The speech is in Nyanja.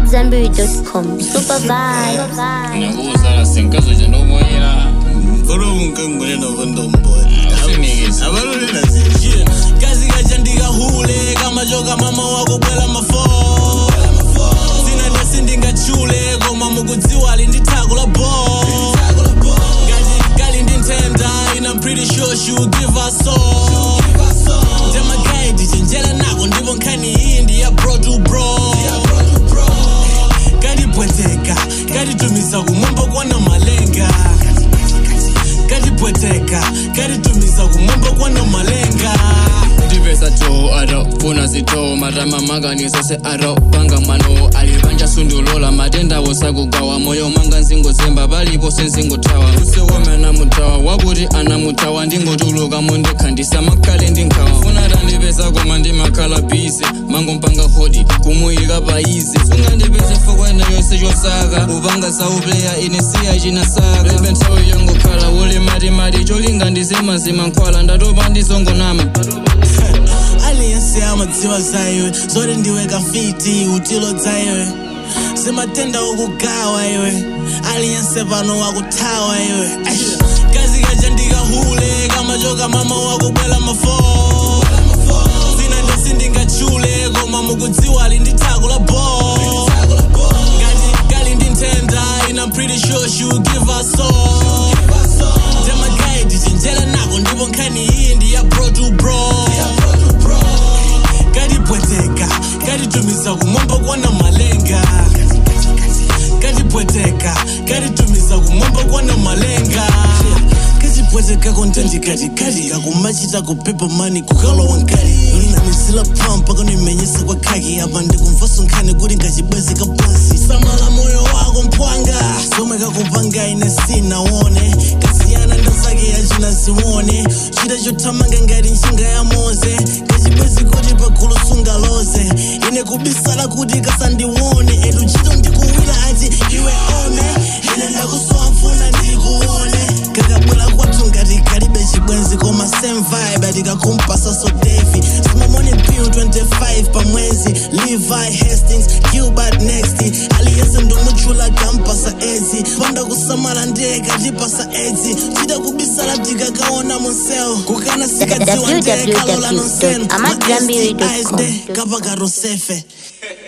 AmadZanbury.com. Super vibe. nakuza senkazoja ndomoyera olomukangulena vondombola Usinigeze. abalolera zinjira kazi kachandika hule kamachoka mama wakubwela mafo zina ndasindingachule koma mukudziwa ali ndi thako la bo ngati kali ndi nthenda ina I'm pretty sure she will give us all ndemagaidi chenjera nako ndipo nkhani iyi ndi ya bro to bro katipweteka katitumiza kumwamba kwana malenga katipweteka katitumiza kumwamba kwana malenga ndipesa to aro funa zito matama maganizo se aro panga mano alivanja sundulola matendawo sakugawa moyo manga nzingozemba palipo senzingothawa usewomena mutawa wakuti anamutawa ndingotuluka mondikhandisa makhale ndinkhawa funa tandipesa koma ndimakhala bhizi mangompanga hodi kumuyika paizi sungandipese fokwene yonse chosaka upanga saupleya ine siya chinasaka lebe nthawi yangokhala wole matimati cholinga ndizimazima nkhwala ndatopa ndizongonama aliyense amadziwa za iwe zoti ndiwe kafiti utilo dza iwe simatenda okugawa iwe aliyense pano wakuthawa iwe Aish. kazi kachandika hule kamachoka mama wakubwela mafo zina ndasindingachule koma mukudziwa ali ndi thako la bo ngati kali ndi nthenda ina I'm pretty sure she will give us all ndemagaidi chenjera nako ndipo nkhani iyi ndi ya bro to bro katipweteka katitumiza kumwamba kwana malenga katipweteka katitumiza kumwamba kwana malenga katipweteka kontendikatikati kakumachita kupepa mani kukalowa nkali ulinamisila pampa kanimenyesa kwa khaki apa ndikumvaso nkhani kuti ngachibwezi kabwezi samala moyo wako mpwanga somwe kakupanga ine sinaone kasiyana ndazake yachina ziwone chita chothamanga ngati njinga ya moze kachibwezi kuti pagulu sungaloze ine kubisala kuti kasandiwone edu chito ndikuwira ati iwe one ine ndakusowa mfuna ndikuone kakabwela kwathu ngati kalibe chibwenzi koma same vibe atikakumpasa so devi simamone bill 25 pamwezi levi hastings gilbert next aliyese ndomutchula kampasa ezi panda kusamala ndiye katipasa edzi chita kubisala tikakaona monsel kukana sikadziwa ndiye kalola nonsenu www.amadzambiri.com. kapaka rosefe